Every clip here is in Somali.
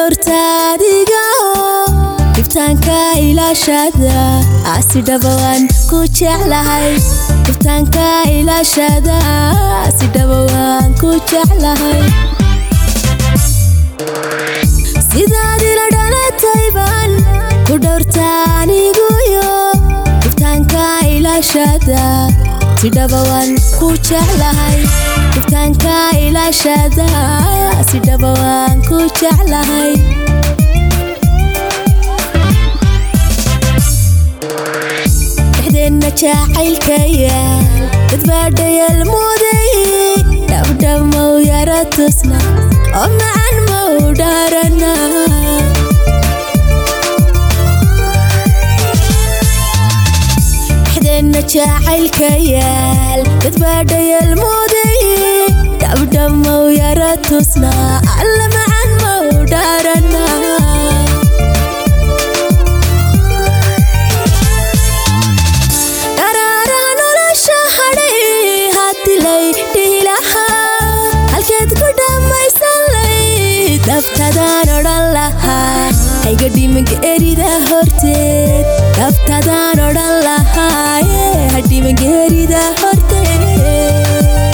dhowrtaadiga dhibtaanka ilaashada asi dhawaan ku jeclahay dhibtaanka ilaashada si dhawaan ku jeclahay sidaad ila dhalatayban ku dhowrtaaniguyo dhibtaanka ilaashada si dhawaan ku jeclahay dhibtaanka ilaashada si dhawaan ku jeclahay dhexdeenna jacaylkayaal dadbaadhayal muday dhabdhamow yara tusna oo macan mow dhaarana dhexdeenna jacaylkayaal dadbaadhayal muday dhabdhamow yara tusna alla macan mow dhaarana dharaaraha nolosha hadhay hadilay dhihilahaa halkeed ku dhammaysan layd dhaftadaan odhan lahaa hayga dhimanka erida horteed dhaftadaan odhan lahaa hadhimanka erida horteed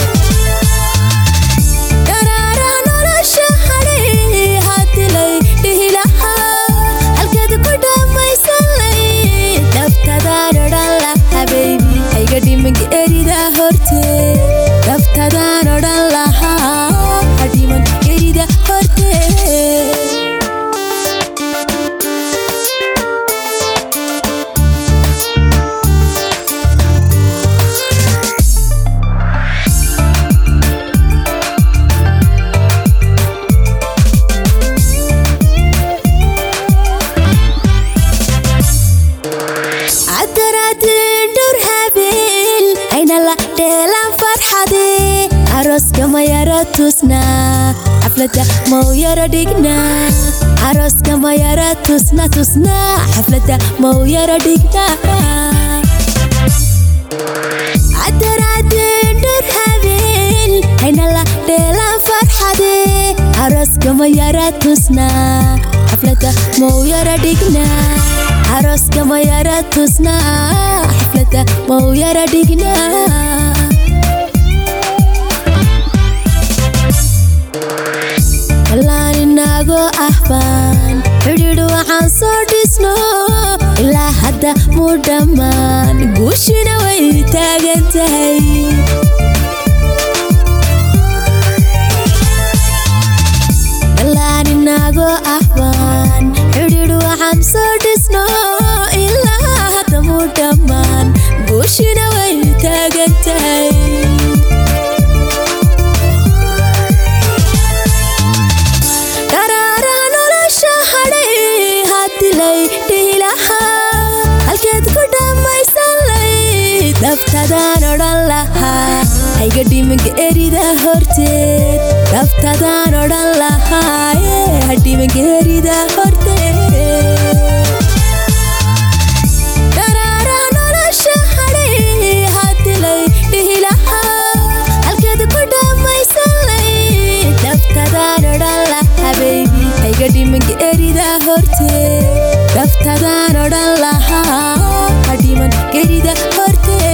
dharaaraha nolosha hadhay hadilay dhihilahaa halkeed ku dhammaysan layd dhaftadaan odhan lahaa baby hayga dhimanka erida horteed dhaftadaan odhan lahaa hadhiman erida horteed cadaraadin dhowr habeen ayna la dheelaan farxade arooska ma yara tusnaa xaflada mau yara dhignaa arooska ma yara tusna tusnaa xaflada mau yara dhignaa cadaraadin dhowr habeen ayna la dheelaan farxade arooska ma yara tusnaa xaflada mau yara dhignaa arooska ma yara tusnaa xaflada mau yara dhignaa kallaan inagoo ah baan xidhiidh waxaan soo dhisno ilaa hadda mu dhammaan guushina way taagan tahay kallaan inagoo ah baan xidhiidh waxaan soo dhisno ilaa hadda mu dhammaan guushina way taagan tahay dharaaraha nolosha hadhay hadilay dhihilahaa halkeed ku dhammaysan layd dhaftadaan odhan lahaa hayga dhimanka erida horteed dhaftadaan odhan lahaa hadhimanka erida horteed dharaaraha nolosha hadhay hadilay dhihilahaa halkeed ku dhammaysan layd dhaftadaan odhan lahaa baby hayga dhimanka erida horteed dhaftadaan odhan lahaa hadhiman gerida horteed